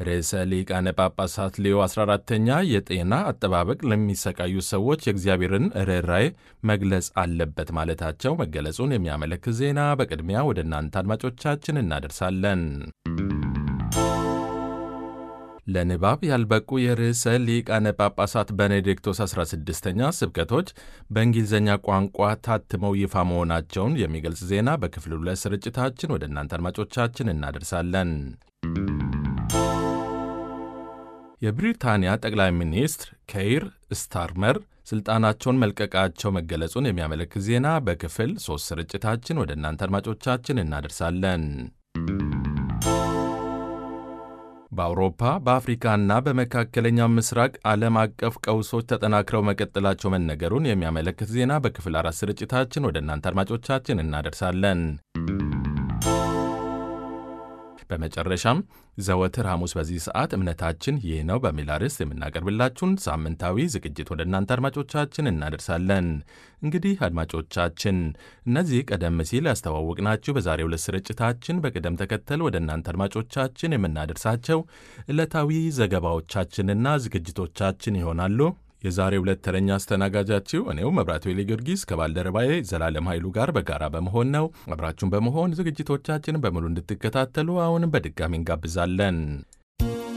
ርዕሰ ሊቃነ ጳጳሳት ሌዮ 14ተኛ የጤና አጠባበቅ ለሚሰቃዩ ሰዎች የእግዚአብሔርን ርኅራኄ መግለጽ አለበት ማለታቸው መገለጹን የሚያመለክት ዜና በቅድሚያ ወደ እናንተ አድማጮቻችን እናደርሳለን። ለንባብ ያልበቁ የርዕሰ ሊቃነ ጳጳሳት ቤኔዲክቶስ 16ኛ ስብከቶች በእንግሊዝኛ ቋንቋ ታትመው ይፋ መሆናቸውን የሚገልጽ ዜና በክፍል ሁለት ስርጭታችን ወደ እናንተ አድማጮቻችን እናደርሳለን። የብሪታንያ ጠቅላይ ሚኒስትር ኬይር ስታርመር ስልጣናቸውን መልቀቃቸው መገለጹን የሚያመለክት ዜና በክፍል ሦስት ስርጭታችን ወደ እናንተ አድማጮቻችን እናደርሳለን። በአውሮፓ በአፍሪካና በመካከለኛው ምስራቅ ዓለም አቀፍ ቀውሶች ተጠናክረው መቀጠላቸው መነገሩን የሚያመለክት ዜና በክፍል አራት ስርጭታችን ወደ እናንተ አድማጮቻችን እናደርሳለን። በመጨረሻም ዘወትር ሐሙስ በዚህ ሰዓት እምነታችን ይህ ነው በሚል አርዕስት የምናቀርብላችሁን ሳምንታዊ ዝግጅት ወደ እናንተ አድማጮቻችን እናደርሳለን። እንግዲህ አድማጮቻችን እነዚህ ቀደም ሲል ያስተዋወቅናችሁ በዛሬው ዕለት ስርጭታችን በቅደም ተከተል ወደ እናንተ አድማጮቻችን የምናደርሳቸው ዕለታዊ ዘገባዎቻችንና ዝግጅቶቻችን ይሆናሉ። የዛሬ ሁለት ተረኛ አስተናጋጃችሁ እኔው መብራት ዌሌ ጊዮርጊስ ከባልደረባዬ ዘላለም ኃይሉ ጋር በጋራ በመሆን ነው። አብራችሁን በመሆን ዝግጅቶቻችንን በሙሉ እንድትከታተሉ አሁንም በድጋሚ እንጋብዛለን።